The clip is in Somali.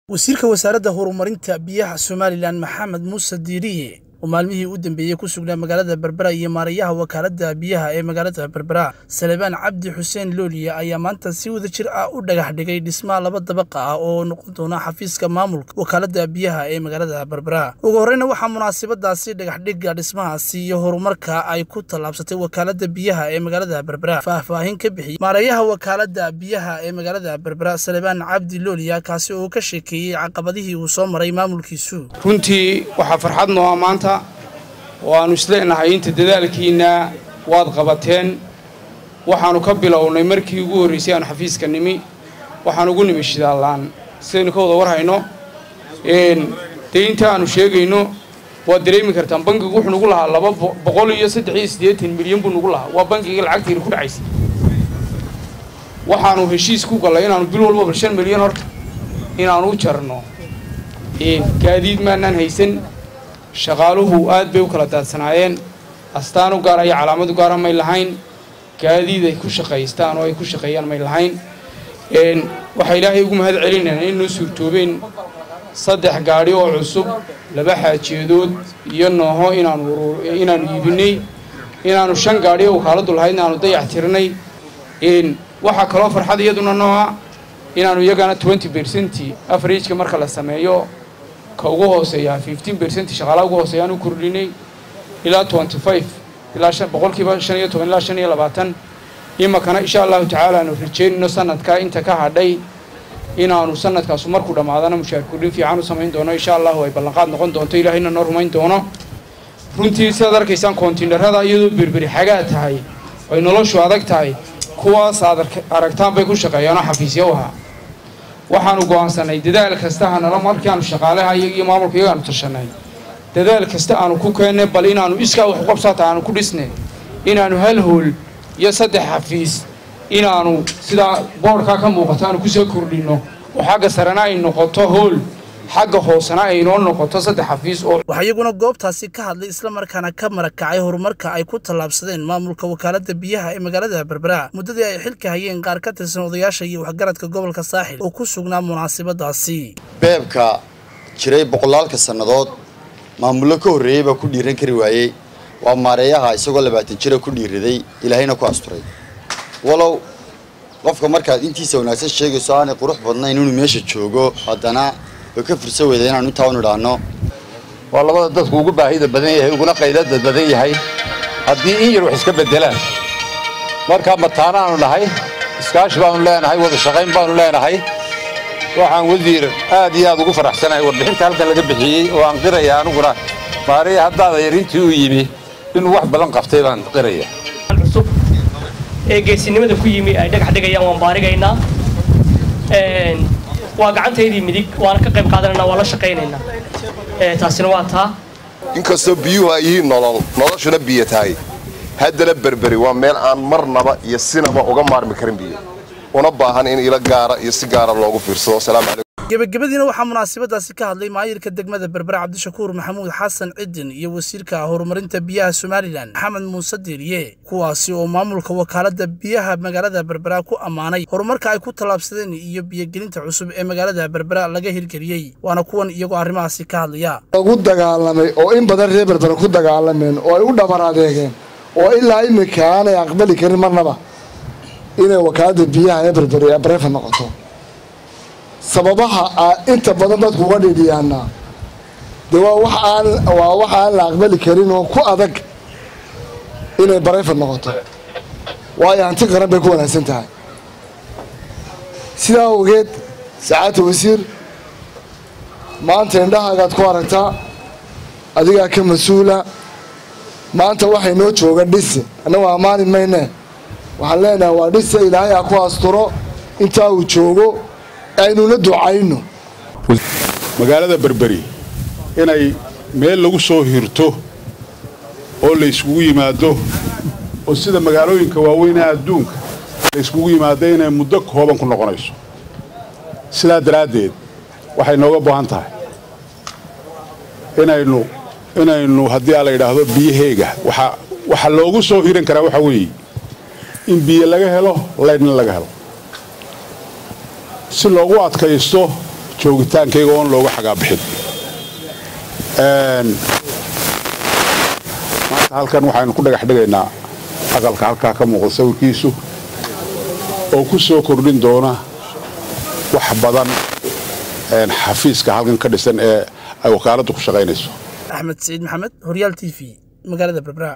wasiirka wasaaradda horumarinta biyaha somalilan maxamed muuse diiriye oo maalmihii u dambeeyey ku sugnaa magaalada berbera iyo maarayaha wakaaladda biyaha ee magaalada berbera salebaan cabdi xuseen looliya ayaa maanta si wada jir ah u dhagax dhigay dhismaha laba dabaqa ah oo noqon doona xafiiska maamulka wakaaladda biyaha ee magaalada berbera ugu horreyna waxaa munaasabadaasi dhagaxdhigga dhismahaasi iyo horumarka ay ku tallaabsatay wakaaladda biyaha ee magaalada berbera faahfaahin ka bixiyey maarayaha wakaaladda biyaha ee magaalada berbera salebaan cabdi looliya kaasi oo ka sheekeeyey caqabadihii uu soo maray maamulkiisu runtii waxaa farxad nooa maanta oo aannu isleenahay inta dadaalkiinna waad qabateen waxaannu ka bilownay markii ugu horraysay aanu xafiiska nimi waxaan ugu nimi shidaallaan sidaynu ka wada war hayno dee inta aannu sheegayno waad dareemi kartaan bankigu wuxuu nugu lahaa laba boqol iyo saddex iyo siddeetan milyan buu nugu lahaa waa bankigii lacagtiina ku dhacaysay waxaannu heshiis ku gallay inaannu bil walbaba shan milyan horta inaannu u jarno gaadiid maanaan haysan shaqaaluhu aad bay u kala daadsanaayeen astaan u gaara iyo calaamad u gaara may lahayn gaadiid ay ku shaqaystaan oo ay ku shaqeeyaan may lahayn waxaa ilaahay ugu mahad celinayna in noo suurtoobeen saddex gaadhi oo cusub laba xaajiyadood iyo nooho inaanu inaannu iibinay inaannu shan gaadhi oo wakaaladdu lahaydna aanu dayax tirnay waxaa kaloo farxad iyaduna nooca inaannu iyagana twenty bercenti afarageka marka la sameeyo ka ugu hooseeya fifteen bercent shaqaalaha ugu hooseeya aan u kordhinay ilaa twenty five ilaa boqolkiiba shan iyo toban ilaa shan iyo labaatan imakana insha allahu tacaala aanu rajeynayno sanadkaa inta ka hadhay inaanu sanadkaasu markuu dhammaadana mushaar kordhin fiican u samayn doono insha allahu ay ballanqaad noqon doonto ilaahayna noo rumayn doono runtii sidaad arkaysaan kontiinarada iyadoo berberi xagaa tahay ay noloshu adag tahay kuwaas aad aragtaan bay ku shaqeeyaanoo xafiisya u ahaa waxaanu go'aansanay dadaal kasta hanala markii aanu shaqaalaha iyaga iyo maamulka iyaga aanu tashanay dadaal kasta aanu ku keennay bal inaannu iskaa wax qabsaata aanu ku dhisnay inaannu hal hool iyo saddex xafiis inaannu sidaa boodhkaa ka muuqato aanu kusoo kordhinno oo xagga sarena ay noqoto hool xagga hoosena ay noo noqoto saddex xafiis oo waxaa iyaguna goobtaasi ka hadlay islamarkaana ka marakacay horumarka ay ku tallaabsadeen maamulka wakaaladda biyaha ee magaalada berbera muddadii ay xilka hayeen qaar ka tirsan odayaasha iyo waxgaradka gobolka saaxil oo ku sugnaa munaasabadaasi beebka jiray boqolaalka sannadood maamullo ka horreeyey baa ku dhiiran kari waayey waa maareeyaha isagoo labaatan jira ku dhiiraday ilaahayna ku asturay walow qofka markaad intiisa wanaagsan sheegayso aanay qurux badnayn inuu meesha joogo haddana way ka fursa weyda inaanu intaa u nidhaahno waa labada dadku ugu baahida badan yahay uguna qaylada badan yahay haddii in yar wax iska beddelaan marka mataanaanu nahay iskaashi baanu leenahay wada shaqayn baanu leenahay waxaan wasiir aad iyo aad ugu faraxsanahay warbixinta halkan laga bixiyey oo aan qiraya aniguna maariya haddaada yar intii uu yimi inuu wax badan qabtay baan qiraya cusub ee geesinimada ku yimi ay dhagax dhigayaan waan baarigaynaa waa gacantaydii midig waana ka qayb qaadanayna waa la shaqaynaynaa taasina waa taa inkastoo biyuhu ay yihiin nolol noloshuna biyo tahay haddana berberi waa meel aan marnaba iyo sinaba uga maarmi karin biyo una baahan in ilo gaara iyo si gaara loogu fiirsado asalaamu calaykum gebagabadiina waxaa munaasabadaasi ka hadlay maayirka degmada berbera cabdishakuur maxamuud xasan cidin iyo wasiirka horumarinta biyaha somalilan maxamed muuse diiriye kuwaasi oo maamulka wakaaladda biyaha magaalada berbera ku ammaanay horumarka ay ku tallaabsadeen iyo biyogelinta cusub ee magaalada berbera laga hirgeliyey waana kuwan iyagoo arrimahaasi ka hadlaya lagu dagaalamay oo in badan reer berbera ku dagaalameen oo ay u dhabar adeegeen oo ilaa iminka aanay aqbali karin marnaba inay wakaaladda biyaha ee berberi ee bareefa noqoto sababaha inta badan dadku uga dhidhiyaanaa dee waa wax aan waa wax aan la aqbali karin oo ku adag inay barayfad noqoto waayo hanti qaran bay ku wanaagsan tahay sidaa awgeed sacaadta wasiir maanta indhahaagaad ku aragtaa adigaa ka mas-uula maanta waxay noo jooga dhise annagu ammaani mayne waxaan leenahay waa dhise ilaahay ha ku asturo intaa uu joogo aynuna ducayno magaalada berberi inay meel lagu soo hirto oo la yskugu yimaado oo sida magaalooyinka waaweynee adduunka la yskugu yimaado inay muddo kooban ku noqonayso sidaa daraaddeed waxay nooga baahan tahay inaynu inaynu haddii a la yidhaahdo biyaheega waxaa waxaa loogu soo hiran karaa waxaa weeye in biyo laga helo laydhna laga helo si loogu adkaysto joogitaankayga oon looga xagaabixin maanta halkan waxaynu ku dhagax dhigaynaa aqalka halkaa ka muuqda sawirkiisu oo ku soo kordhin doona wax badan xafiiska halkan ka dhisan ee ay wakaaladdu ku shaqaynayso axmed saciid maxamed horyaal t v magaalada berbera